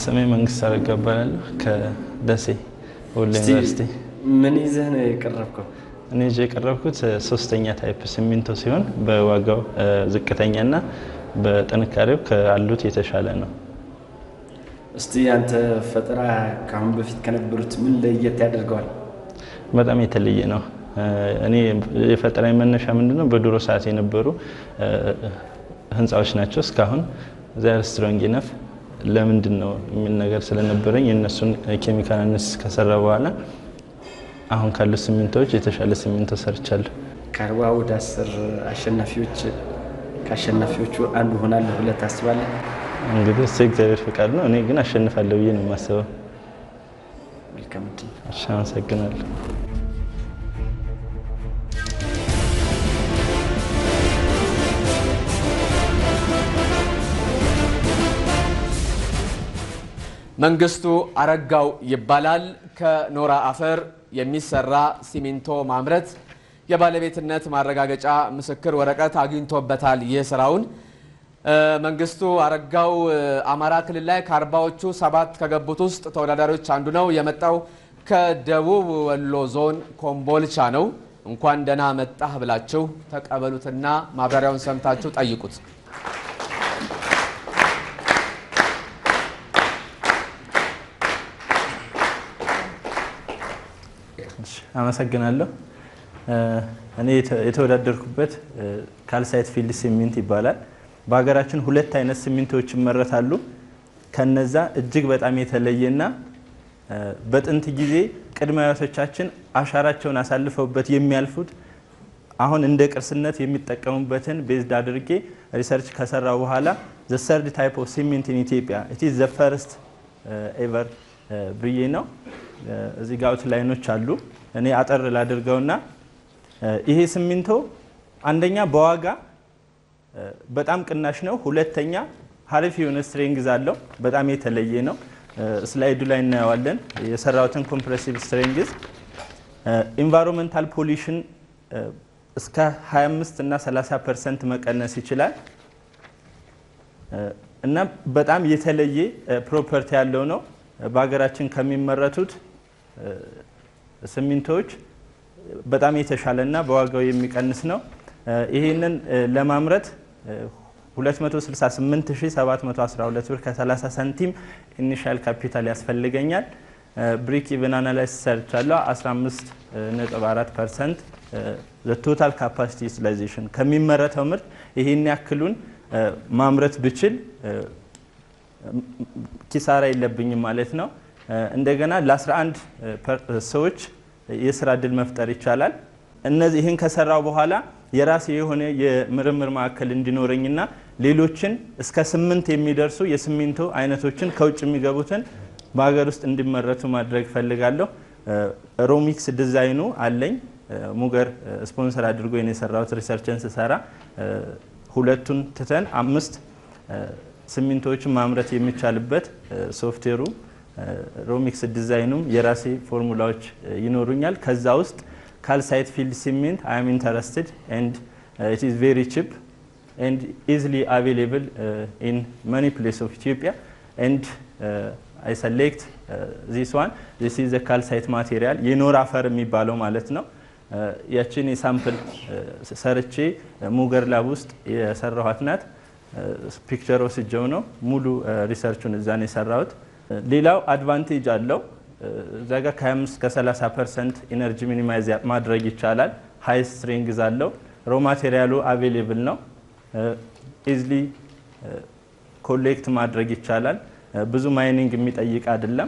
ስሜ መንግስት አረጋ እባላለሁ ከደሴ ወሎ እስቲ ዩኒቨርሲቲ። ምን ይዘህ ነው የቀረብከው? እኔ ይዤ የቀረብኩት እ፣ ሶስተኛ ታይፕ ሲሚንቶ ሲሆን በዋጋው እ፣ ዝቅተኛና በጥንካሬው ካሉት የተሻለ ነው። እስቲ አንተ ፈጠራ ከአሁን በፊት ከነበሩት ምን ለየት ያደርገዋል? በጣም የተለየ ነው። እ፣ እኔ የፈጠራ መነሻ ምንድነው በድሮ ሰዓት የነበሩ እ፣ ህንፃዎች ናቸው። እስካሁን ዚር ስትሮንግ ኢነፍ ለምንድን ነው የሚል ነገር ስለነበረኝ የእነሱን ኬሚካል አናሊሲስ ከሰራ በኋላ አሁን ካሉት ሲሚንቶዎች የተሻለ ሲሚንቶ ሰርቻለሁ። ከአርባ ወደ አስር አሸናፊዎች ከአሸናፊዎቹ አንዱ ሆናለሁ ብለህ ታስባለህ? እንግዲህ እሱ እግዚአብሔር ፍቃድ ነው። እኔ ግን አሸንፋለሁ ብዬ ነው የማስበው። መልካም እድል። እሺ፣ አመሰግናለሁ። መንግስቱ አረጋው ይባላል። ከኖራ አፈር የሚሰራ ሲሚንቶ ማምረት የባለቤትነት ማረጋገጫ ምስክር ወረቀት አግኝቶበታል። ይህ ስራውን እ፣ መንግስቱ አረጋው እ፣ አማራ ክልል ላይ ከአርባዎቹ ሰባት ከገቡት ውስጥ ተወዳዳሪዎች አንዱ ነው። የመጣው ከደቡብ ወሎ ዞን ኮምቦልቻ ነው። እንኳን ደህና መጣህ ብላችሁ ተቀበሉትና ማብራሪያውን ሰምታችሁ ጠይቁት። እሺ፣ አመሰግናለሁ። እ፣ እኔ የተ- የተወዳደርኩበት እ፣ ካልሳይት ፊልድ ሲሚንት ይባላል። በሀገራችን ሁለት አይነት ሲሚንቶዎች ይመረታሉ። ከነዛ እጅግ በጣም የተለየና እ፣ በጥንት ጊዜ ቅድመ አያቶቻችን አሻራቸውን አሳልፈውበት የሚያልፉት አሁን እንደ ቅርስነት የሚጠቀሙበትን ቤዝድ አድርጌ ሪሰርች ከሰራው በኋላ ዘ ሰርድ ታይፕ ኦፍ ሲሚንት ኢን ኢትዮጵያ ኢት ኢዝ ዘ ፈርስት ኤቨር ብዬ ነው። እ፣ እዚህ ጋር አውትላይኖች አሉ። እኔ አጠር ላድርገውና እ፣ ይሄ ሲሚንቶ አንደኛ በዋጋ እ፣ በጣም ቅናሽ ነው። ሁለተኛ ሀሪፍ የሆነ ስትሬንግዝ አለው። በጣም የተለየ ነው። እ፣ ስላይዱ ላይ እናየዋለን የሰራሁትን ኮምፕሬሲቭ ስትሬንግዝ ኢንቫይሮንመንታል ፖሊሽን እስከ 25 እና 30 ፐርሰንት መቀነስ ይችላል እ፣ እና በጣም የተለየ ፕሮፐርቲ ያለው ነው። በሀገራችን ከሚመረቱት እ፣ ሲሚንቶዎች በጣም የተሻለ እና በዋጋው የሚቀንስ ነው። እ፣ ይህንን እ፣ ለማምረት እ፣ 268712 ብር ከ30 ሳንቲም ኢኒሻል ካፒታል ያስፈልገኛል። ብሪክ ኢቨን አናላይስ ሰርቻለሁ 15.4 ፐርሰንት ቶታል ካፓሲቲ ዩቲላይዜሽን ከሚመረተው ምርት ይህን ያክሉን እ፣ ማምረት ብችል እ፣ ኪሳራ የለብኝም ማለት ነው። እ፣ እንደገና ለ11 ሰዎች የስራ እድል መፍጠር ይቻላል። እነዚህ ይህን ከሰራው በኋላ የራሴ የሆነ የምርምር ማዕከል እንዲኖረኝና ሌሎችን እስከ ስምንት የሚደርሱ የሲሚንቶ አይነቶችን ከውጭ የሚገቡትን በሀገር ውስጥ እንዲመረቱ ማድረግ ፈልጋለሁ። እ፣ ሮሚክስ ዲዛይኑ አለኝ። እ፣ ሙገር እ፣ ስፖንሰር አድርጎ ነው የሰራሁት ሪሰርችን ስሰራ እ፣ ሁለቱን ትተን አምስት እ፣ ሲሚንቶዎችን ማምረት የሚቻልበት እ፣ ሶፍትዌሩ እ፣ ሮሚክስ ዲዛይኑም የራሴ ፎርሙላዎች እ፣ ይኖሩኛል። ከዛ ውስጥ ካልሳይት ፊልድ ሲሚንት አይ አም ኢንተረስትድ ኤንድ ኢት ኢዝ ቬሪ ቺፕ ኤንድ ኢዝሊ አቬሌብል ኢን መኒ ፕሌስ ኦፍ ኢትዮጵያ ኤንድ አይ ሰሌክት ዚስ ዋን ዚስ ኢዝ ካልሳይት ማቴሪያል የኖራ አፈር የሚባለው ማለት ነው። እ፣ ያችን የሳምፕል እ፣ ሰርቼ ሙገር ላብ ውስጥ የሰራኋት ናት። ፒክቸር ወስጀው ነው ሙሉ እ፣ ሪሰርቹን እዛ ነው የሰራሁት። እ፣ ሌላው አድቫንቴጅ አለው እ፣ እዛ ጋር ከ25 እስከ 30 ፐርሰንት ኢነርጂ ሚኒማይዝ ማድረግ ይቻላል። ሃይ ስትሪንግዝ አለው። ሮ ማቴሪያሉ አቬሌብል ነው። ኢዝሊ ኮሌክት ማድረግ ይቻላል። እ፣ ብዙ ማይኒንግ የሚጠይቅ አይደለም።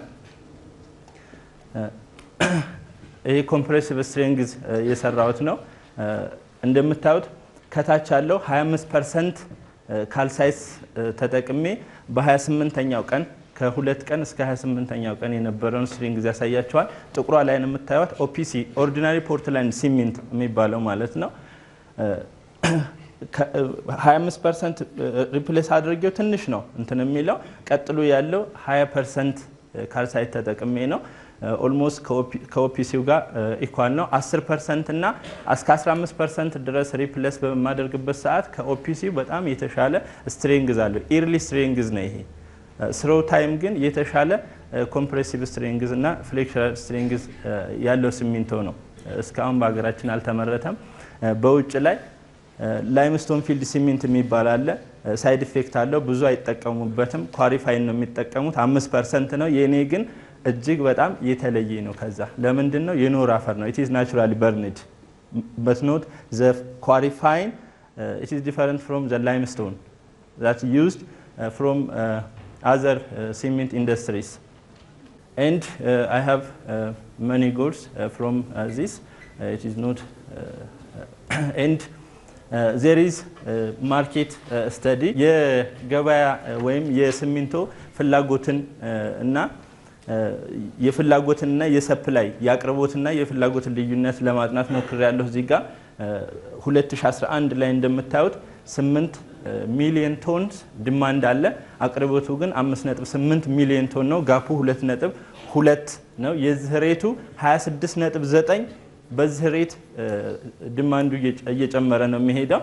ይሄ ኮምፕሬሲቭ ስትሪንግዝ የሰራሁት ነው። እ፣ እንደምታዩት ከታች ያለው 25 ፐርሰንት ካልሳይስ ተጠቅሜ በ28ኛው ቀን ከሁለት ቀን እስከ 28ኛው ቀን የነበረውን ስትሪንግዝ ያሳያቸዋል። ጥቁሯ ላይ ነው የምታዩት ኦፒሲ ኦርዲናሪ ፖርትላንድ ሲሚንት የሚባለው ማለት ነው። እ፣ ከ- 25 ፐርሰንት ሪፕሌስ አድርጌው ትንሽ ነው እንትን የሚለው ቀጥሎ ያለው 20 ፐርሰንት ካልሳይት ተጠቅሜ ነው። ኦልሞስት ከኦፒሲው ጋር ኢኳል ነው። 10 ፐርሰንት እና እስከ 15 ፐርሰንት ድረስ ሪፕሌስ በማደርግበት ሰዓት ከኦፒሲው በጣም የተሻለ ስትሬንግዝ አለው። ኢርሊ ስትሬንግዝ ነው ይሄ ስሮ ታይም ግን የተሻለ ኮምፕሬሲቭ ስትሬንግዝ እና ፍሌክቸራል ስትሬንግዝ ያለው ሲሚንቶ ነው። እስካሁን በሀገራችን አልተመረተም። በውጭ ላይ ላይምስቶን ፊልድ ሲሚንት የሚባል አለ። ሳይድ ኢፌክት አለው፣ ብዙ አይጠቀሙበትም። ኳሪፋይን ነው የሚጠቀሙት፣ አምስት ፐርሰንት ነው። የእኔ ግን እጅግ በጣም የተለየ ነው። ከዛ ለምንድን ነው የኖር አፈር ነው። ኢትዝ ናቹራሊ በርንድ በት ኖት ዘ ኳሪፋይን ኢትዝ ዲፈረንት ፍሮም ዘ ላይምስቶን ዛት ዩዝድ ፍሮም አዘር ሲሚንት ኢንዱስትሪስ and uh, I have uh, many goals uh, from uh, this. Uh, it is not, uh, and uh, there is uh, market uh, study የገበያ ወይም የሲሚንቶ ፍላጎትን እና የፍላጎትንና የሰፕላይ የአቅርቦትና የፍላጎትን ልዩነት ለማጥናት ሞክሬያለሁ። እዚህ ጋር 2011 ላይ እንደምታዩት 8 ሚሊዮን ቶን ዲማንድ አለ። አቅርቦቱ ግን 5.8 ሚሊዮን ቶን ነው። ጋፑ 2.2 ነው። የዚህ ሬቱ 26.9 በዚህ ሬት ዲማንዱ እየጨመረ ነው የሚሄደው።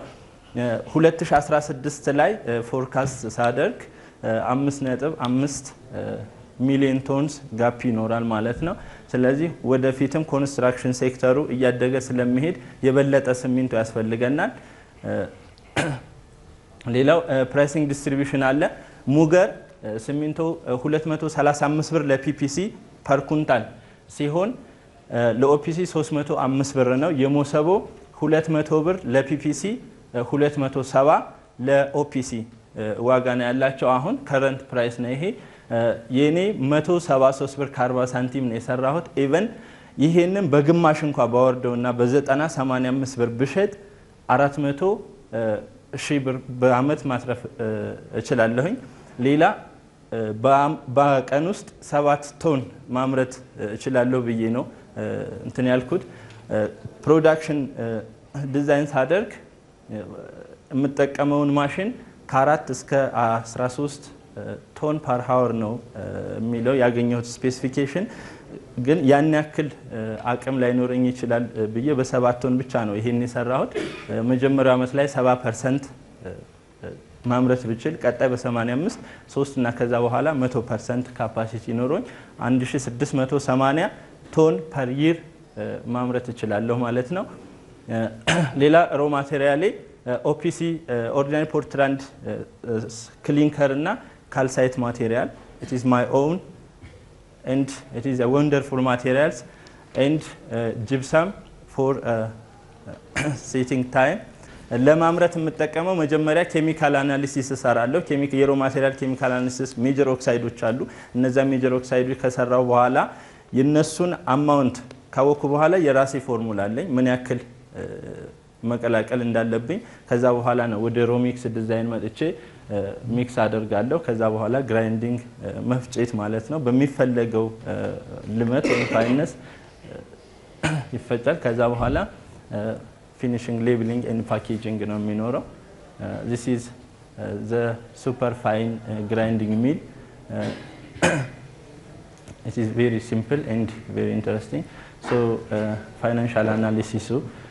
2016 ላይ ፎርካስት ሳደርግ 5.5 ሚሊዮን ቶንስ ጋፕ ይኖራል ማለት ነው። ስለዚህ ወደፊትም ኮንስትራክሽን ሴክተሩ እያደገ ስለሚሄድ የበለጠ ሲሚንቶ ያስፈልገናል። ሌላው ፕራይሲንግ ዲስትሪቢዩሽን አለ። ሙገር ሲሚንቶ 235 ብር ለፒፒሲ ፐር ኩንታል ሲሆን ለኦፒሲ 305 ብር ነው። የሞሰቦ 200 ብር ለፒፒሲ 270 ለኦፒሲ ዋጋ ነው ያላቸው። አሁን ከረንት ፕራይስ ነው ይሄ። የኔ 173 ብር ከ40 ሳንቲም ነው የሰራሁት። ኢቨን ይሄንን በግማሽ እንኳ ባወርደው እና በ90 85 ብር ብሸጥ 400 ሺህ ብር በአመት ማትረፍ እችላለሁኝ። ሌላ በቀን ውስጥ ሰባት ቶን ማምረት እችላለሁ ብዬ ነው እንትን ያልኩት። ፕሮዳክሽን ዲዛይን ሳደርግ የምጠቀመውን ማሽን ከአራት እስከ 13 ቶን ፓር ሀወር ነው የሚለው ያገኘሁት ስፔሲፊኬሽን። ግን ያን ያክል አቅም ላይኖረኝ ይችላል ብዬ በሰባት ቶን ብቻ ነው ይሄን የሰራሁት። መጀመሪያው ዓመት ላይ 70 ፐርሰንት ማምረት ብችል ቀጣይ በ85 ሶስት እና ከዛ በኋላ 100 ፐርሰንት ካፓሲቲ ኖሮኝ 1680 ቶን ፐር ይር ማምረት እችላለሁ ማለት ነው። ሌላ ሮ ማቴሪያሌ ኦፒሲ ኦርዲናሪ ፖርትላንድ ክሊንከር እና ካልሳይት ማቴሪያል ኢት ኢዝ ማይ ኦውን and it is a wonderful materials and uh, gypsum for uh, setting time ለማምረት የምጠቀመው መጀመሪያ ኬሚካል አናሊሲስ እሰራለሁ። የሮ ማቴሪያል ኬሚካል አናሊሲስ ሜጀር ኦክሳይዶች አሉ። እነዛ ሜጀር ኦክሳይዶች ከሰራው በኋላ የነሱን አማውንት ካወኩ በኋላ የራሴ ፎርሙላ አለኝ ምን ያክል መቀላቀል እንዳለብኝ። ከዛ በኋላ ነው ወደ ሮሚክስ ዲዛይን መጥቼ ሚክስ አደርጋለሁ። ከዛ በኋላ ግራይንዲንግ መፍጨት ማለት ነው። በሚፈለገው ልመት ወይም ፋይነስ ይፈጫል። ከዛ በኋላ ፊኒሽንግ ሌብሊንግ ኤንድ ፓኬጂንግ ነው የሚኖረው። ዚስ ኢዝ ዘ ሱፐር ፋይን ግራይንዲንግ ሚል ኢት ኢዝ ቬሪ ሲምፕል ኤንድ ቬሪ ኢንተረስቲንግ ሶ ፋይናንሻል አናሊሲሱ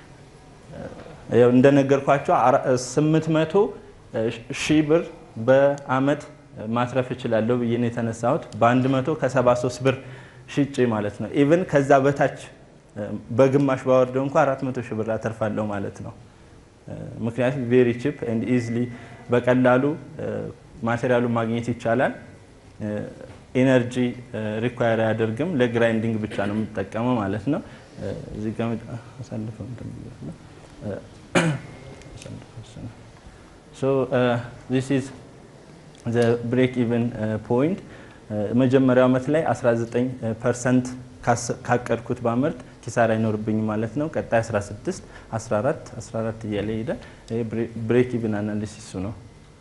እንደነገርኳቸው ስምንት መቶ ሺህ ብር በአመት ማትረፍ እችላለሁ ብዬ ነው የተነሳሁት። በአንድ መቶ ከሰባ ሶስት ብር ሽጬ ማለት ነው። ኢቭን ከዛ በታች በግማሽ ባወርደው እንኳ አራት መቶ ሺህ ብር አተርፋለሁ ማለት ነው። ምክንያቱም ቬሪ ቺፕ ኤንድ ኢዝሊ በቀላሉ ማቴሪያሉን ማግኘት ይቻላል። ኢነርጂ ሪኳየር አያደርግም። ለግራይንዲንግ ብቻ ነው የምጠቀመው ማለት ነው። እዚህ ጋር አሳልፈው ሶ ዚስ ኢዝ ዘ ብሬክ ኢቨን ፖይንት መጀመሪያው ዓመት ላይ 19 ፐርሰንት ካቀድኩት ባመርት ኪሳራ አይኖርብኝም ማለት ነው። ቀጣይ 16፣ 14፣ 14 እያለ ይሄዳል። ብሬክ ኢቨን አናሊሲሱ ነው።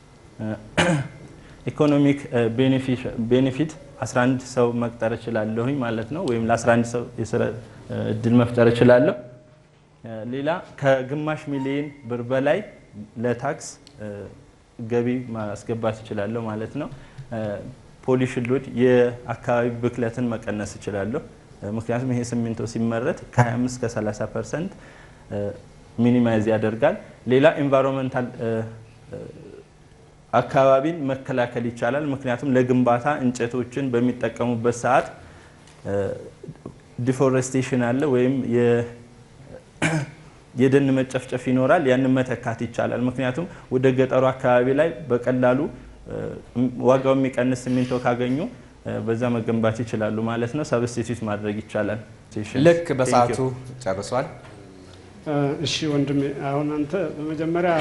ኢኮኖሚክ ቤኔፊት 11 ሰው መቅጠር እችላለሁኝ ማለት ነው። ወይም ለ11 ሰው የስራ እድል መፍጠር እችላለሁ። ሌላ ከግማሽ ሚሊዮን ብር በላይ ለታክስ ገቢ ማስገባት እችላለሁ ማለት ነው። ፖሊሽን ሎድ የአካባቢ ብክለትን መቀነስ እችላለሁ። ምክንያቱም ይሄ ሲሚንቶ ሲመረት ከ25 እስከ 30 ፐርሰንት ሚኒማይዝ ያደርጋል። ሌላ ኤንቫይሮንመንታል አካባቢን መከላከል ይቻላል። ምክንያቱም ለግንባታ እንጨቶችን በሚጠቀሙበት ሰዓት ዲፎሬስቴሽን አለ ወይም የደን መጨፍጨፍ ይኖራል። ያንን መተካት ይቻላል። ምክንያቱም ወደ ገጠሩ አካባቢ ላይ በቀላሉ ዋጋው የሚቀንስ ሲሚንቶ ካገኙ በዛ መገንባት ይችላሉ ማለት ነው። ሰብስቲቱት ማድረግ ይቻላል። ልክ በሰዓቱ ጨርሷል። እሺ ወንድሜ፣ አሁን አንተ በመጀመሪያ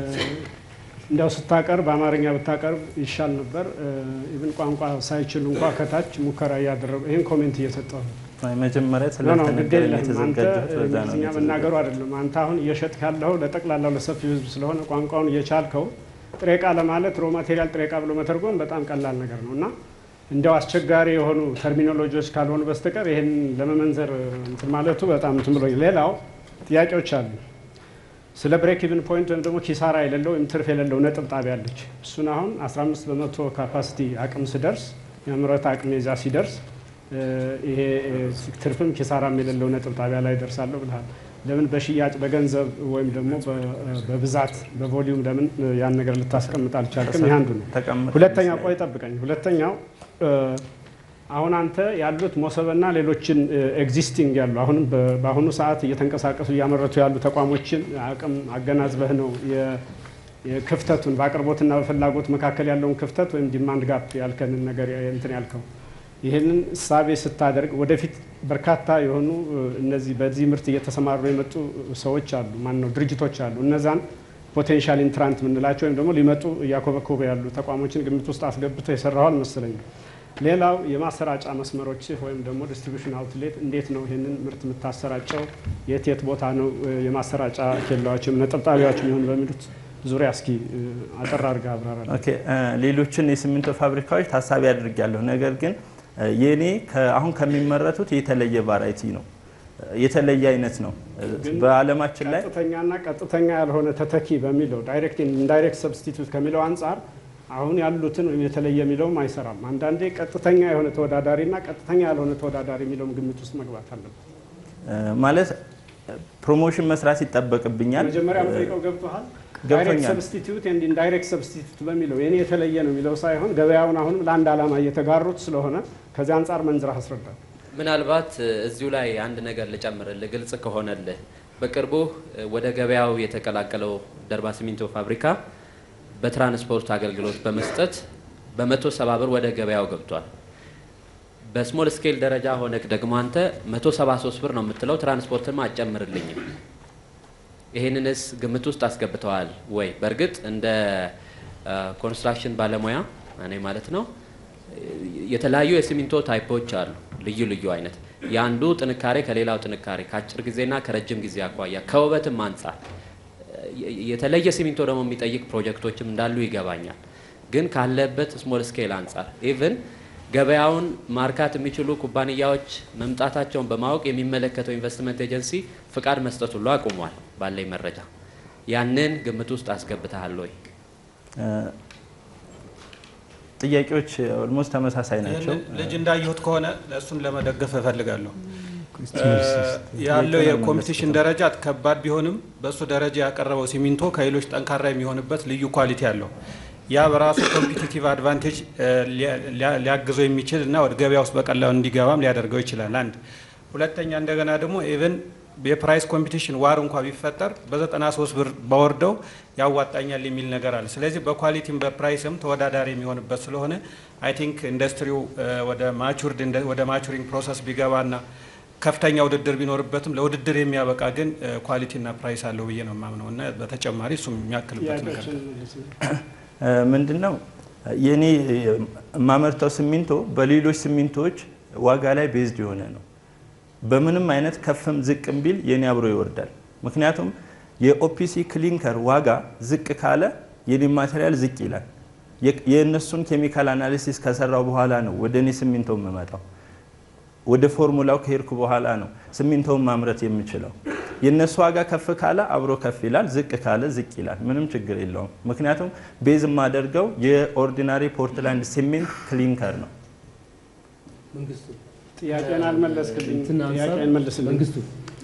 እንዲያው ስታቀርብ በአማርኛ ብታቀርብ ይሻል ነበር። ኢቭን ቋንቋ ሳይችሉ እንኳ ከታች ሙከራ እያደረጉ ይህን ኮሜንት እየሰጠው ነው። መጀመሪያ ኖ ኖ፣ ግድ ስለተነገረኝ የለህም አንተ የተዘጋጀሁት በዛ ነው እንግሊዝኛ መናገሩ አይደለም። አንተ አሁን እየሸጥክ ያለው ለጠቅላላው ለሰፊው ሕዝብ ስለሆነ ቋንቋውን እየቻልከው ጥሬ ዕቃ ለማለት ሮ ማቴሪያል ጥሬ ዕቃ ብሎ መተርጎም በጣም ቀላል ነገር ነው እና እንዲያው አስቸጋሪ የሆኑ ተርሚኖሎጂዎች ካልሆኑ በስተቀር ይህን ለመመንዘር እንትን ማለቱ በጣም እንትን ብሎኝ። ሌላው ጥያቄዎች አሉ። ስለ ብሬክ ኢቭን ፖይንት ወይም ደግሞ ኪሳራ የሌለው ወይም ትርፍ የሌለው ነጥብ ጣቢያ አለች። እሱን አሁን 15 በመቶ ካፓሲቲ አቅም ስደርስ የምረት አቅም የዛ ሲደርስ ይሄ ትርፍም ኪሳራም የሌለው ነጥብ ጣቢያ ላይ ደርሳለሁ ብልሃል። ለምን በሽያጭ በገንዘብ ወይም ደግሞ በብዛት በቮሊዩም ለምን ያን ነገር ልታስቀምጥ አልቻልክም? ይህ አንዱ ነው። ተቀምጥ ሁለተኛው ቆይ ጠብቀኝ። ሁለተኛው አሁን አንተ ያሉት ሞሰበና ሌሎችን ኤግዚስቲንግ ያሉ አሁንም በአሁኑ ሰዓት እየተንቀሳቀሱ እያመረቱ ያሉ ተቋሞችን አቅም አገናዝበህ ነው የክፍተቱን በአቅርቦትና በፍላጎት መካከል ያለውን ክፍተት ወይም ዲማንድ ጋፕ ያልከንን ነገር እንትን ያልከው ይህንን እሳቤ ስታደርግ ወደፊት በርካታ የሆኑ እነዚህ በዚህ ምርት እየተሰማሩ የመጡ ሰዎች አሉ፣ ማን ነው ድርጅቶች አሉ። እነዛን ፖቴንሻል ኢንትራንት የምንላቸው ወይም ደግሞ ሊመጡ እያኮበኮበ ያሉ ተቋሞችን ግምት ውስጥ አስገብቶ የሰራው አልመሰለኝም። ሌላው የማሰራጫ መስመሮች ወይም ደግሞ ዲስትሪቢሽን አውትሌት እንዴት ነው ይህንን ምርት የምታሰራጨው? የት የት ቦታ ነው የማሰራጫ ኬላዎችም ነጠብጣቢያዎች የሚሆኑ በሚሉት ዙሪያ እስኪ አጠር አድርገህ አብራራል። ኦኬ ሌሎችን የሲሚንቶ ፋብሪካዎች ታሳቢ አድርጊያለሁ። ነገር ግን የኔ አሁን ከሚመረቱት የተለየ ቫራይቲ ነው፣ የተለየ አይነት ነው። በዓለማችን ላይ ቀጥተኛና ቀጥተኛ ያልሆነ ተተኪ በሚለው ዳይሬክት ኢንዳይሬክት ሰብስቲቱት ከሚለው አንጻር አሁን ያሉትን ወይም የተለየ የሚለውም አይሰራም። አንዳንዴ ቀጥተኛ የሆነ ተወዳዳሪና ቀጥተኛ ያልሆነ ተወዳዳሪ የሚለውም ግምት ውስጥ መግባት አለበት። ማለት ፕሮሞሽን መስራት ይጠበቅብኛል። መጀመሪያ ጠይቀው ገብቶሃል። ገብቶኛል። ዳይሬክት ሰብስቲቱት ኤንድ ኢንዳይሬክት ሰብስቲቱት በሚለው የኔ የተለየ ነው የሚለው ሳይሆን ገበያውን አሁንም ለአንድ ዓላማ እየተጋሩት ስለሆነ ከዚህ አንጻር መንዝራህ አስረዳል። ምናልባት እዚሁ ላይ አንድ ነገር ልጨምርልህ፣ ግልጽ ከሆነልህ በቅርቡ ወደ ገበያው የተቀላቀለው ደርባ ሲሚንቶ ፋብሪካ በትራንስፖርት አገልግሎት በመስጠት በመቶ ሰባ ብር ወደ ገበያው ገብቷል። በስሞል ስኬል ደረጃ ሆነክ ደግሞ አንተ መቶ ሰባ ሶስት ብር ነው የምትለው፣ ትራንስፖርትም አጨምርልኝም። ይሄንንስ ግምት ውስጥ አስገብተዋል ወይ? በእርግጥ እንደ ኮንስትራክሽን ባለሙያ እኔ ማለት ነው የተለያዩ የሲሚንቶ ታይፖች አሉ፣ ልዩ ልዩ አይነት የአንዱ ጥንካሬ ከሌላው ጥንካሬ ከአጭር ጊዜና ከረጅም ጊዜ አኳያ ከውበትም አንጻር የተለየ ሲሚንቶ ደግሞ የሚጠይቅ ፕሮጀክቶችም እንዳሉ ይገባኛል። ግን ካለበት ስሞል ስኬል አንጻር ኢቭን ገበያውን ማርካት የሚችሉ ኩባንያዎች መምጣታቸውን በማወቅ የሚመለከተው ኢንቨስትመንት ኤጀንሲ ፍቃድ መስጠት ሁሉ አቁሟል። ባለኝ መረጃ ያንን ግምት ውስጥ አስገብተሃል ወይ? ጥያቄዎች ኦልሞስት ተመሳሳይ ናቸው። ልጅ እንዳየሁት ከሆነ እሱን ለመደገፍ እፈልጋለሁ። ያለው የኮምፒቲሽን ደረጃ ከባድ ቢሆንም በእሱ ደረጃ ያቀረበው ሲሚንቶ ከሌሎች ጠንካራ የሚሆንበት ልዩ ኳሊቲ አለው። ያ በራሱ ኮምፒቲቲቭ አድቫንቴጅ ሊያግዘው የሚችል እና ወደ ገበያ ውስጥ በቀላሉ እንዲገባም ሊያደርገው ይችላል። አንድ ሁለተኛ እንደገና ደግሞ ኢቨን የፕራይስ ኮምፒቲሽን ዋር እንኳ ቢፈጠር በ93 ብር በወርደው ያዋጣኛል የሚል ነገር አለ። ስለዚህ በኳሊቲም በፕራይስም ተወዳዳሪ የሚሆንበት ስለሆነ አይ ቲንክ ኢንዱስትሪው ወደ ማቹርድ ወደ ማቹሪንግ ፕሮሰስ ቢገባና ከፍተኛ ውድድር ቢኖርበትም ለውድድር የሚያበቃ ግን ኳሊቲና ፕራይስ አለው ብዬ ነው የማምነው እና በተጨማሪ እሱም የሚያክልበት ነገር ምንድን ነው የኔ የማመርተው ሲሚንቶ በሌሎች ሲሚንቶዎች ዋጋ ላይ ቤዝድ የሆነ ነው። በምንም አይነት ከፍም ዝቅም ቢል የኔ አብሮ ይወርዳል። ምክንያቱም የኦፒሲ ክሊንከር ዋጋ ዝቅ ካለ የኔ ማቴሪያል ዝቅ ይላል። የእነሱን ኬሚካል አናሊሲስ ከሰራው በኋላ ነው ወደ እኔ ሲሚንቶ የምመጣው። ወደ ፎርሙላው ከሄድኩ በኋላ ነው ሲሚንቶውን ማምረት የምችለው። የእነሱ ዋጋ ከፍ ካለ አብሮ ከፍ ይላል፣ ዝቅ ካለ ዝቅ ይላል። ምንም ችግር የለውም። ምክንያቱም ቤዝ የማደርገው የኦርዲናሪ ፖርትላንድ ሲሚንት ክሊንከር ነው። ጥያቄን አልመለስክልኝ። ጥያቄን መልስልኝ። መንግስቱ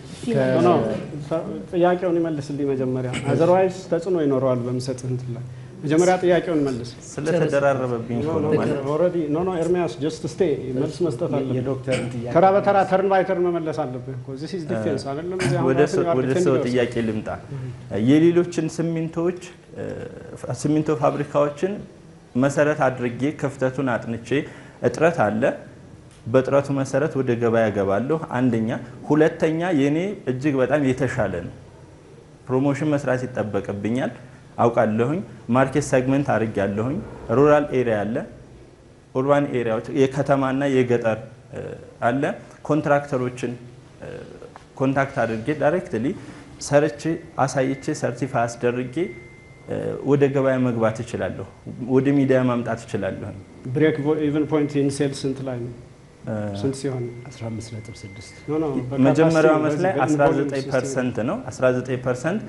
ጥያቄውን ይመልስልኝ መጀመሪያ። አዘርዋይዝ ተጽዕኖ ይኖረዋል በምሰጥህ እንትን ላይ መጀመሪያ ጥያቄውን መልስ። ስለተደራረበብኝ እኮ ነው ማለት ኦልሬዲ ኖ ኖ ኤርሚያስ ጀስት ስቴ መልስ መስጠት አለብህ። የዶክተርን ጥያቄ ተራ በተራ ተርን ባይ ተርን መመለስ አለብህ እኮ ዚስ ኢዝ ዲፌንስ አይደለም። እዚህ አሁን ወደ ራስን ሰው- you are ወደ defending ሰው yourself። ጥያቄ ልምጣ። የሌሎችን ሲሚንቶዎች እ፣ ሲሚንቶ ፋብሪካዎችን መሰረት አድርጌ ክፍተቱን አጥንቼ እጥረት አለ፣ በጥረቱ መሰረት ወደ ገበያ ገባለሁ። አንደኛ። ሁለተኛ የኔ እጅግ በጣም የተሻለ ነው። ፕሮሞሽን መስራት ይጠበቅብኛል አውቃለሁኝ። ማርኬት ሰግመንት አድርጊያለሁኝ። ሩራል ኤሪያ አለ፣ ኡርባን ኤሪያዎች የከተማና የገጠር እ፣ አለ። ኮንትራክተሮችን እ፣ ኮንታክት አድርጌ ዳይሬክትሊ ሰርቼ አሳይቼ ሰርቲፋይ አስደርጌ እ፣ ወደ ገበያ መግባት እችላለሁ። ወደ ሚዲያ ማምጣት እችላለሁ። ብሬክ ኢቨን ፖይንት ኢን ሴልስ ስንት ላይ ነው? ስንት ሲሆን 15.6 ኖ ኖ መጀመሪያው ዓመት ላይ በዚህ በኢንቮልቭ 19 ፐርሰንት ነው። 19 ፐርሰንት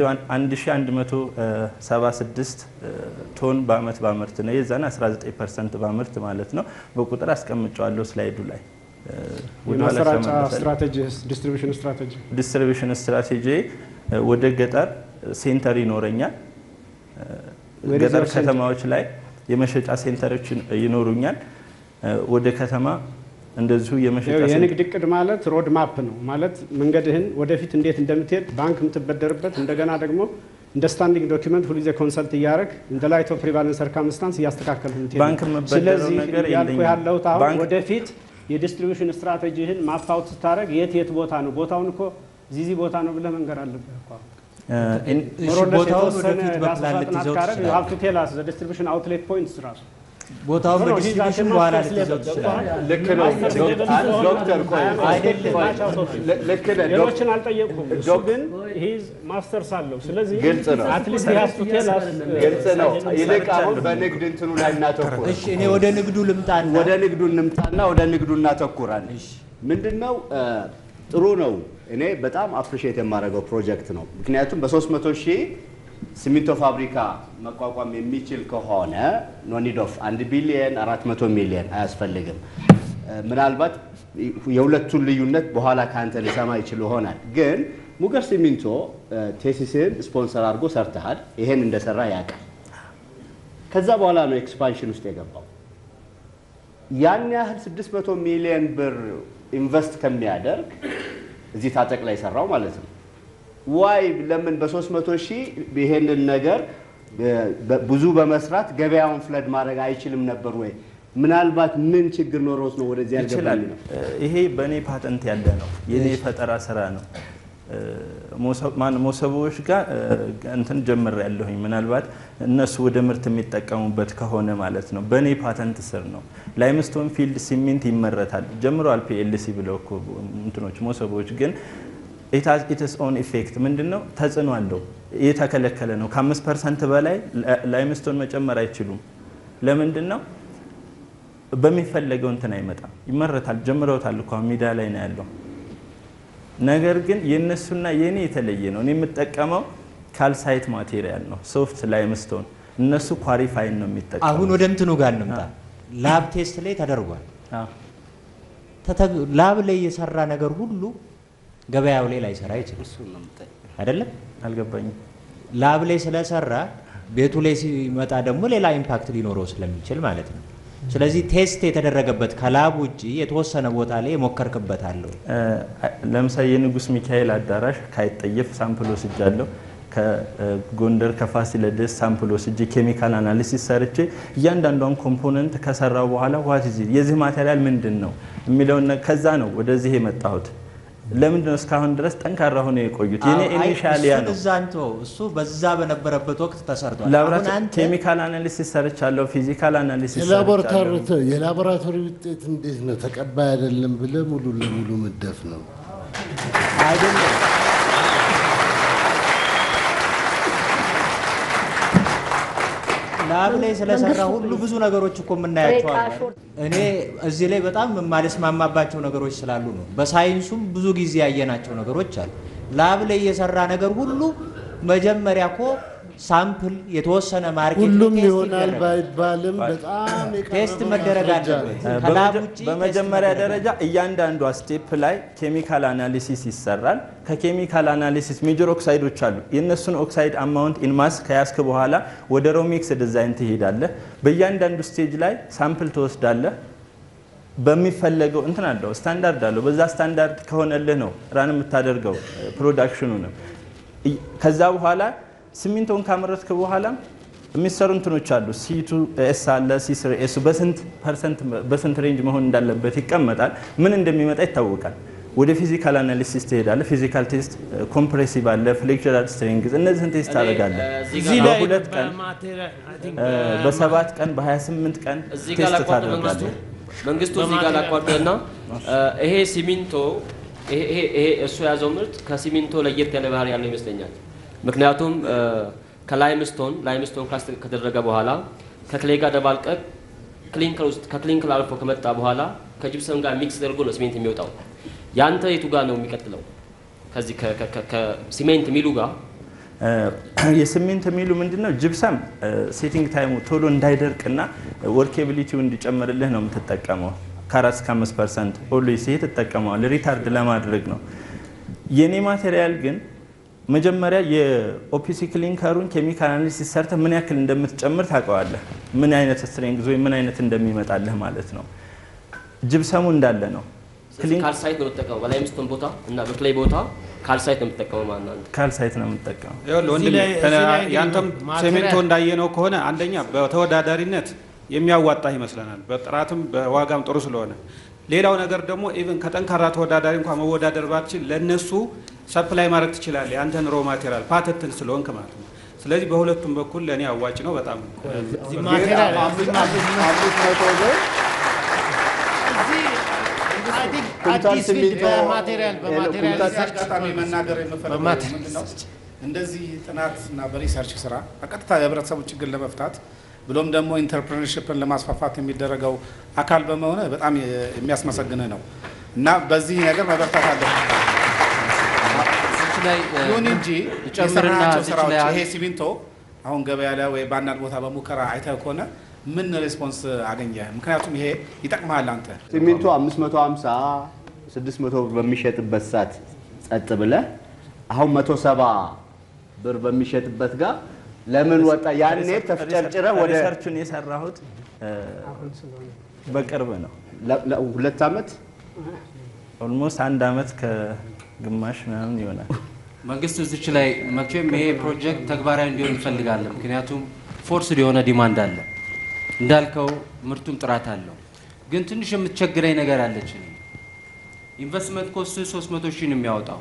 1176 ቶን በአመት ባምርት ነው። የዛን 19 ፐርሰንት ባምርት ማለት ነው። በቁጥር አስቀምጨዋለሁ ስላይዱ ላይ እ፣ ወደኋላ የማሰራጫ ተመለሳለሁ። ስትራቴጂ ዲስትሪቢሽን ስትራቴጂ ዲስትሪቢሽን ስትራቴጂ እ፣ ወደ ገጠር ሴንተር ይኖረኛል። እ፣ Where is ገጠር your center? ከተማዎች ላይ የመሸጫ ሴንተሮች ይኖሩኛል። እ፣ ወደ ከተማ እንደዚሁ የመሸጫ ይኸው ሴንተር የንግድ እቅድ ማለት ሮድ ማፕ ነው ማለት መንገድህን ወደፊት እንዴት እንደምትሄድ ባንክ የምትበደርበት እንደገና ደግሞ እንደ ስታንዲንግ ዶኪመንት ሁልጊዜ ኮንሰልት እያደረግ እንደ ላይት ኦፍ ፕሪቫለንስ ሰርከምስታንስ እያስተካከል ባንክ የምበደረው ነገር ያልኩ የለኝም። ያለሁት አሁን ባንክ- ወደፊት የዲስትሪቢሽን ስትራቴጂህን ማፕ አውት ስታደረግ የት የት ቦታ ነው ቦታውን እኮ ዚዚ ቦታ ነው ብለህ መንገር አለብህ እኮ አሁን። እ፣ ኢን- እሺ፣ ሞር ኦር ለስ ቦታውን የተወሰነ ወደፊት ዳሰሳ በፕላን ጥናት ልትይዘው ካደረግ you have ትችላለህ። to tell us the distribution outlet points ራሱ ቦታውን ኖ፣ ኖ, በዲስትሪቢሽን he's በኋላ at the ልትይዘው master's ትችላለህ። level. ልክ ነው ዶክ- ዶክተር ቆይ አይደለም ቆይ፣ ል- ልክ ነህ ዶክ- ሌሎችን አልጠየቁም። እሱ ዶክ- ግን ሂዝ ማስተርስ አለው። ስለዚህ ግልጽ ነው። አትሊስት ሀስ ቱ ቴል አስ ግልጽ ነው። ይልቅ አሁን በንግድ እንትኑ ላይ እናተኩር። እሺ እኔ ወደ ንግዱ ልምጣና ወደ ንግዱ እንምጣና ወደ ንግዱ እናተኩራለን። ምንድን ነው እ፣ ጥሩ ነው። እኔ በጣም አፕሪሼት የማደርገው ፕሮጀክት ነው። ምክንያቱም በ300 ሺህ ሲሚንቶ ፋብሪካ መቋቋም የሚችል ከሆነ ኖኒድ ኦፍ 1 ቢሊየን 400 ሚሊየን አያስፈልግም። እ፣ ምናልባት የሁለቱን ልዩነት በኋላ ከአንተ ልሰማ ይችል ይሆናል። ግን ሙገር ሲሚንቶ እ፣ ቴሲስን ስፖንሰር አድርጎ ሰርተሃል። ይሄን እንደሰራ ያውቃል። ከዛ በኋላ ነው ኤክስፓንሽን ውስጥ የገባው። ያን ያህል 600 ሚሊዮን ብር ኢንቨስት ከሚያደርግ እዚህ ታጠቅ ላይ ሰራው ማለት ነው። ዋይ ለምን በ300 ሺህ ይሄንን ነገር በ- ብዙ በመስራት ገበያውን ፍለድ ማድረግ አይችልም ነበር ወይ? ምናልባት ምን ችግር ኖሮት ነው ወደዚህ ይችላል። ያልገባኝ ነው? እ፣ ይሄ በእኔ ፓተንት ያለ ነው። የኔ ፈጠራ ስራ ነው። እ፣ ሞሰብ- ማን ሞሰቦዎች ጋር እ፣ እንትን ጀምር ያለሁኝ ምናልባት እነሱ ወደ ምርት የሚጠቀሙበት ከሆነ ማለት ነው። በእኔ ፓተንት ስር ነው። ላይምስቶን ፊልድ ሲሚንት ይመረታል ጀምረዋል። ፒኤልሲ ብለው እኮ እንትኖች ሞሰቦች ግን ኢትስ ኦን ኢፌክት ምንድን ነው? ተጽዕኖ አለው። የተከለከለ ነው። ከአምስት ፐርሰንት በላይ ላይምስቶን መጨመር አይችሉም። ለምንድን ነው? በሚፈለገው እንትን አይመጣም። ይመረታል። ጀምረውታል እኮ አሁን ሜዳ ላይ ነው ያለው። ነገር ግን የእነሱና የእኔ የተለየ ነው። እኔ የምጠቀመው ካልሳይት ማቴሪያል ነው፣ ሶፍት ላይምስቶን። እነሱ ኳሪፋይን ነው የሚጠቀሙት። አሁን ወደ እንትኑ ጋር እንምጣ። ላብ ቴስት ላይ ተደርጓል። አዎ። ተተ- ላብ ላይ የሰራ ነገር ሁሉ ገበያው ላይ ላይሰራ ይችላል እሱን ነው የምጠይቀው። አይደለም። አልገባኝም። ላብ ላይ ስለሰራ ቤቱ ላይ ሲመጣ ደግሞ ሌላ ኢምፓክት ሊኖረው ስለሚችል ማለት ነው። ስለዚህ ቴስት የተደረገበት ከላብ ውጭ የተወሰነ ቦታ ላይ የሞከርክበት አለው። እ፣ ለምሳሌ የንጉስ ሚካኤል አዳራሽ ካይጠየፍ ሳምፕል ወስጃለሁ። ከጎንደር ከፋሲለደስ ሳምፕል ወስጄ ኬሚካል አናሊሲስ ሰርቼ እያንዳንዷን ኮምፖነንት ከሰራው በኋላ ዋት ዚ የዚህ ማቴሪያል ምንድን ነው የሚለውን ነ- ከዛ ነው ወደዚህ የመጣሁት። ለምንድን ነው እስካሁን ድረስ ጠንካራ ሆነ የቆዩት? የኔ አይ፣ ኢኒሻሊያ እሱን ነው። እዛ እንተው። እሱ በዛ በነበረበት ወቅት ተሰርቷል። አሁን ላብራቶሪ አንተ ኬሚካል አናሊሲስ ሰርቻለሁ። ፊዚካል አናሊሲስ የላቦራቶሪ ሰርቻለሁ። የላቦራቶሪ ውጤት እንዴት ነው ተቀባይ አይደለም ብለህ ሙሉ ለሙሉ መደፍ ነው። አይደለም ላብ ላይ ስለሰራ ሁሉ ብዙ ነገሮች እኮ የምናያቸው አሉ። እኔ እዚህ ላይ በጣም የማልስማማባቸው ነገሮች ስላሉ ነው። በሳይንሱም ብዙ ጊዜ ያየናቸው ነገሮች አሉ። ላብ ላይ የሰራ ነገር ሁሉ መጀመሪያ እኮ ሳምፕል የተወሰነ ማርኬት ሁሉም ቴስት ይሆናል ይደረጋል። ባይባልም በጣም ቴስት የቀረበ መደረግ ማስረጃ አለበት። ነው። ከላብ በመጀ- ውጪ በመጀመሪያ ቴስት ደረጃ እያንዳንዷ ስቴፕ ላይ ኬሚካል አናሊሲስ ይሰራል። ከኬሚካል አናሊሲስ ሜጀር ኦክሳይዶች አሉ። የእነሱን ኦክሳይድ አማውንት ኢንማስ ከያዝክ በኋላ ወደ ሮሚክስ ዲዛይን ትሄዳለህ። በእያንዳንዱ ስቴጅ ላይ ሳምፕል ትወስዳለህ። በሚፈለገው እንትን አለው ስታንዳርድ አለው። በዛ ስታንዳርድ ከሆነልህ ነው ራን የምታደርገው ፕሮዳክሽኑንም። ይ- ከዛ በኋላ ሲሚንቶን ካመረትክ በኋላ የሚሰሩ እንትኖች አሉ። ሲቱ ኤስ አለ ሲስር ኤሱ በስንት ፐርሰንት በስንት ሬንጅ መሆን እንዳለበት ይቀመጣል። ምን እንደሚመጣ ይታወቃል። ወደ ፊዚካል አናሊሲስ ትሄዳለህ። ፊዚካል ቴስት ኮምፕሬሲቭ አለ፣ ፍሌክቸራል ስትሪንግዝ እነዚህን ቴስት ታደርጋለህ። እዚህ ላይ በሁለት ቀን በማቴሪያል አይ ቲንክ እ፣ በሰባት ቀን በ28 ቀን እዚህ ጋር ቴስት ላቋርጥ መንግስቱ ታደርጋለህ። መንግስቱ እዚህ ጋር ላቋርጥና ይሄ ሲሚንቶ ይሄ ይሄ ይሄ እሱ የያዘው ምርት ከሲሚንቶ ለየት ያለ ባህሪ ያለው ይመስለኛል። ምክንያቱም እ፣ ከላይምስቶን ላይምስቶን ክላስ ከደረገ በኋላ ከክሌ ጋር ደባልቀቅ ክሊንከር ውስጥ ከክሊንከር አልፎ ከመጣ በኋላ ከጅብሰም ጋር ሚክስ ተደርጎ ነው ሲሜንት የሚወጣው። ያንተ የቱ ጋር ነው የሚቀጥለው? ከዚህ ከ- ከ- ከ- ከሲሜንት ሚሉ ጋር የሲሚንቶ ሚሉ ምንድነው? ጅብሰም ሴቲንግ ታይሙ ቶሎ እንዳይደርቅና ወርኬቢሊቲው እንዲጨምርልህ ነው የምትጠቀመው። ከአራት እስከ አምስት ፐርሰንት ኦልዌይስ ይሄ ትጠቀመዋል ሪታርድ ለማድረግ ነው። የኔ ማቴሪያል ግን መጀመሪያ የኦፒሲ ክሊንከሩን ኬሚካል አናሊሲስ ሰርተህ ምን ያክል እንደምትጨምር ታውቀዋለህ። ምን አይነት ስትሬንግዝ ወይም ምን አይነት እንደሚመጣልህ ማለት ነው። ጅብሰሙ እንዳለ ነው። ካልሳይት ነው የምትጠቀመው በላይምስቶን ቦታ እና በክሌይ ቦታ ካልሳይት ነው የምትጠቀመው ማለት ነው አንተ። ካልሳይት ነው የምትጠቀመው። ይኸውልህ ወንድሜ ላይ- እዚህ ላይ እንግዲህ ያንተም ማቴሪያል- ሲሚንቶ እንዳየነው ከሆነ አንደኛ በተወዳዳሪነት የሚያዋጣህ ይመስለናል፣ በጥራትም በዋጋም ጥሩ ስለሆነ። ሌላው ነገር ደግሞ ኢቭን ከጠንካራ ተወዳዳሪ እንኳን መወዳደር ባትችል ለእነሱ ሰፕላይ ማድረግ ትችላለህ፣ ያንተን ሮ ማቴሪያል ፓተንትን ስለሆንክ ማለት ነው። ስለዚህ በሁለቱም በኩል ለእኔ አዋጭ ነው በጣም እዚህ ማቴሪያል አምስት መቶ ብር ኩንታል አዲስ ፊልድ ሲሚንቶ በማቴሪያል በማቴሪያል ኩንታል ሪሰርች አጋጣሚ መናገር የምፈልገው በማቴሪያል ምንድን ነው እንደዚህ ጥናት እና በሪሰርች ስራ በቀጥታ የህብረተሰቡ ችግር ለመፍታት ብሎም ደግሞ ኢንተርፕረነርሽፕን ለማስፋፋት የሚደረገው አካል በመሆነ በጣም የሚያስመሰግንህ ነው እና በዚህ ነገር መበርታት አለበት። እዚች ላይ እ፣ ይሁን እንጂ ልጨምርና የሰራናቸው እዚች ስራዎች ላይ ይሄ ሲሚንቶ አሁን ገበያ ላይ ወይ በአንዳንድ ቦታ በሙከራ አይተህ ከሆነ ምን ሬስፖንስ አገኘ? ምክንያቱም ይሄ ይጠቅመሃል አንተ ሲሚንቶ 550 600 ብር በሚሸጥበት ሰዓት ጸጥ ብለህ አሁን 170 ብር በሚሸጥበት ጋር ለምን ወጣ? ያኔ ተፍጨርጭረህ ወደ ሪሰርቹን የሰራሁት እ፣ በቅርብ ነው። ለ- ለ- ሁለት ዓመት ኦልሞስት አንድ አመት ከግማሽ ምናምን ይሆናል። መንግስት እዚች ላይ መቼም ይሄ ፕሮጀክት ተግባራዊ እንዲሆን እንፈልጋለን። ምክንያቱም ፎርስድ የሆነ ዲማንድ አለ እንዳልከው፣ ምርቱም ጥራት አለው። ግን ትንሽ የምትቸግረኝ ነገር አለች። እኔ ኢንቨስትመንት ኮስት 300 ሺህ ነው የሚያወጣው።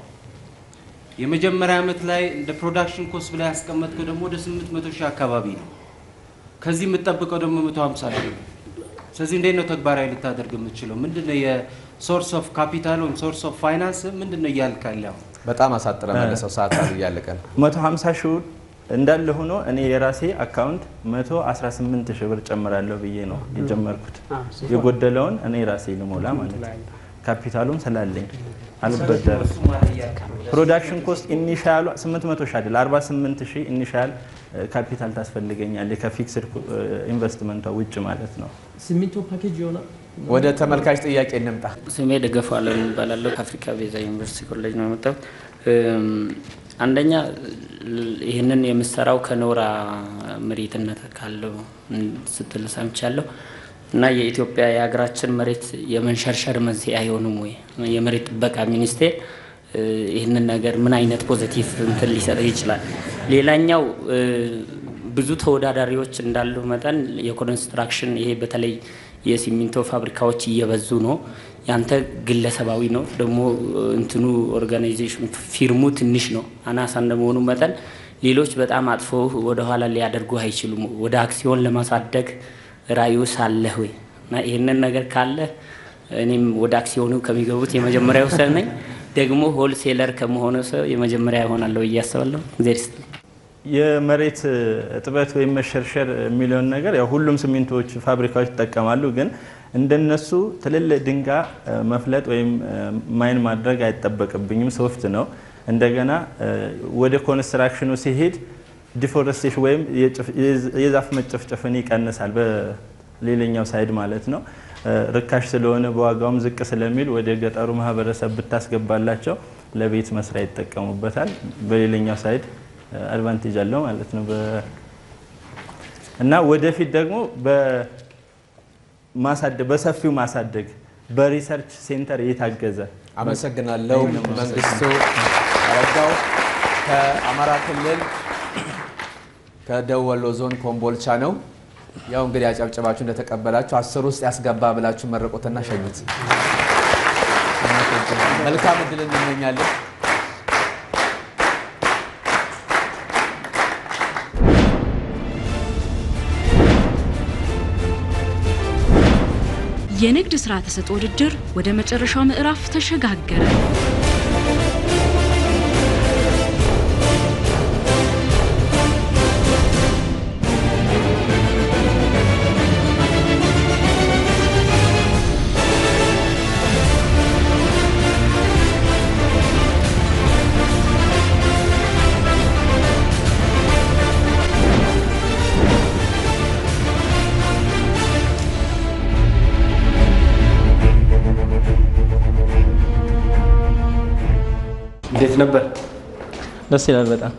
የመጀመሪያ ዓመት ላይ እንደ ፕሮዳክሽን ኮስት ብላ ያስቀመጥከው ደግሞ ወደ 800 ሺህ አካባቢ ነው። ከዚህ የምትጠብቀው ደግሞ 150 ሺህ ነው። ስለዚህ እንዴት ነው ተግባራዊ ልታደርግ የምትችለው? ምንድን ነው የሶርስ ኦፍ ካፒታል ወይም ሶርስ ኦፍ ፋይናንስ ምንድን ነው እያልክ ያለው? በጣም አሳጥረ መለሰው፣ ሰዓት እያለቀ ነው። 150 ሺህ እንዳለ ሆኖ እኔ የራሴ አካውንት 118 ሺህ ብር ጨምራለሁ ብዬ ነው የጀመርኩት። የጎደለውን እኔ ራሴ ልሞላ ማለት ነው። ካፒታሉም ስላለኝ አልበደርም። ፕሮዳክሽን ኮስት ኢኒሻሉ 800 ሺህ አይደል 48 ሺህ ኢኒሻል ካፒታል ታስፈልገኛል ከፊክስድ ኢንቨስትመንቷ ውጭ ማለት ነው። ሲሚንቶ ፓኬጅ ይሆናል። ወደ ተመልካች ጥያቄ እንምጣ። ስሜ ደገፋ አለም እባላለሁ። ከአፍሪካ ቤዛ ዩኒቨርሲቲ ኮሌጅ ነው የመጣሁት። እም፣ አንደኛ ል- ይህንን የምሰራው ከኖራ መሬትነት ካለው እን- ስትል ሰምቻለሁ እና የኢትዮጵያ የሀገራችን መሬት የመንሸርሸር መንስኤ አይሆንም ወይ? የመሬት ጥበቃ ሚኒስቴር እ፣ ይህንን ነገር ምን አይነት ፖዘቲቭ እንትን ሊሰጥ ይችላል? ሌላኛው እ፣ ብዙ ተወዳዳሪዎች እንዳሉ መጠን የኮንስትራክሽን ይሄ በተለይ የሲሚንቶ ፋብሪካዎች እየበዙ ነው። ያንተ ግለሰባዊ ነው ደግሞ እንትኑ ኦርጋናይዜሽን ፊርሙ ትንሽ ነው አናሳ እንደመሆኑ መጠን ሌሎች በጣም አጥፎ ወደኋላ ሊያደርጉ አይችሉም። ወደ አክሲዮን ለማሳደግ ራዕዩ ሳለህ ወይ እና ይህንን ነገር ካለ እኔም ወደ አክሲዮኑ ከሚገቡት የመጀመሪያው ሰው ነኝ። ደግሞ ሆልሴለር ከመሆኑ ሰው የመጀመሪያ ይሆናለሁ ብዬ አስባለሁ። እግዜር ይስጥልኝ። የመሬት እጥበት ወይም መሸርሸር የሚለውን ነገር ያው ሁሉም ሲሚንቶዎች ፋብሪካዎች ይጠቀማሉ። ግን እንደነሱ ትልልቅ ድንጋይ እ፣ መፍለጥ ወይም እ፣ ማይን ማድረግ አይጠበቅብኝም። ሶፍት ነው። እንደገና እ፣ ወደ ኮንስትራክሽኑ ሲሄድ ዲፎረስቴሽን ወይም የጭፍ- የዝ- የዛፍ መጨፍጨፍን ይቀንሳል። በሌላኛው ሳይድ ማለት ነው። እ፣ ርካሽ ስለሆነ በዋጋውም ዝቅ ስለሚል ወደ ገጠሩ ማህበረሰብ ብታስገባላቸው ለቤት መስሪያ ይጠቀሙበታል። በሌላኛው ሳይድ አድቫንቴጅ አለው ማለት ነው። በ- እና ወደፊት ደግሞ በማሳደግ በሰፊው ማሳደግ በሪሰርች ሴንተር የታገዘ አመሰግናለሁ። መንግስቱ አረጋው ከአማራ ክልል ከደቡብ ወሎ ዞን ኮምቦልቻ ነው። ያው እንግዲህ አጨብጨባችሁ እንደተቀበላችሁ አስር ውስጥ ያስገባ ብላችሁ መረቆትና ሸኙት። መልካም እድል እንመኛለን። የንግድ ሥራ ተሰጥኦ ውድድር ወደ መጨረሻው ምዕራፍ ተሸጋገረ። እንዴት ነበር? ደስ ይላል በጣም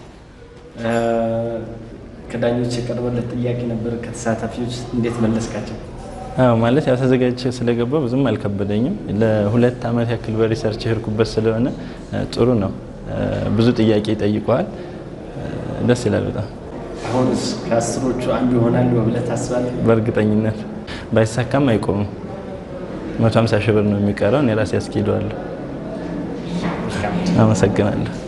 ከዳኞች የቀረበለት ጥያቄ ነበር። ከተሳታፊዎች እንዴት መለስካቸው? አዎ ማለት ያው ተዘጋጅቼ ስለገባ ብዙም አልከበደኝም። ለሁለት ዓመት ያክል በሪሰርች የሄድኩበት ስለሆነ እ፣ ጥሩ ነው። እ፣ ብዙ ጥያቄ ይጠይቀዋል። እ፣ ደስ ይላል በጣም አሁንስ ከአስሮቹ አንዱ ይሆናሉ ብለህ ታስባለህ? በእርግጠኝነት ባይሳካም አይቆምም። 150 ሺህ ብር ነው የሚቀረው። እኔ ራሴ ያስኬደዋለሁ። አመሰግናለሁ።